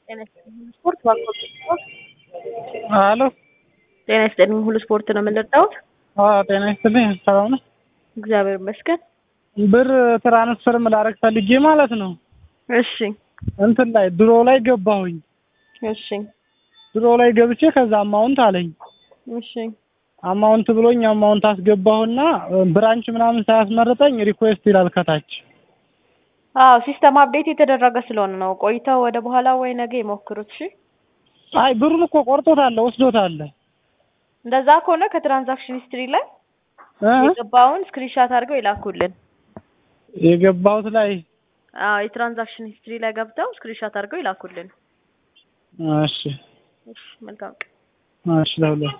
ጤና ይስጥልኝ ሁሉ ስፖርት ባንኮች ስፖርት አሎ ጤና ይስጥልኝ ሁሉ ስፖርት ነው የምንረዳውት። አዎ ጤና ይስጥልኝ ሰላም ነው። እግዚአብሔር ይመስገን። ብር ትራንስፈር ላደርግ ፈልጌ ማለት ነው እሺ እንትን ላይ ድሮ ላይ ገባሁኝ። እሺ ድሮ ላይ ገብቼ ከዛ አማውንት አለኝ እሺ አማውንት ብሎኝ አማውንት አስገባሁና ብራንች ምናምን ሳያስመርጠኝ ሪኩዌስት ይላል ከታች። አዎ ሲስተም አፕዴት የተደረገ ስለሆነ ነው። ቆይተው ወደ በኋላ ወይ ነገ ይሞክሩት። እሺ አይ ብሩን እኮ ቆርጦታል ወስዶታል። እንደዛ ከሆነ ከትራንዛክሽን ሂስትሪ ላይ እ? የገባውን ስክሪንሻት አድርገው ይላኩልን። የገባሁት ላይ አዎ የትራንዛክሽን ሂስትሪ ላይ ገብተው ስክሪንሻት አድርገው ይላኩልን። እሺ እሺ መልካም ቀን። እሺ ለሁለት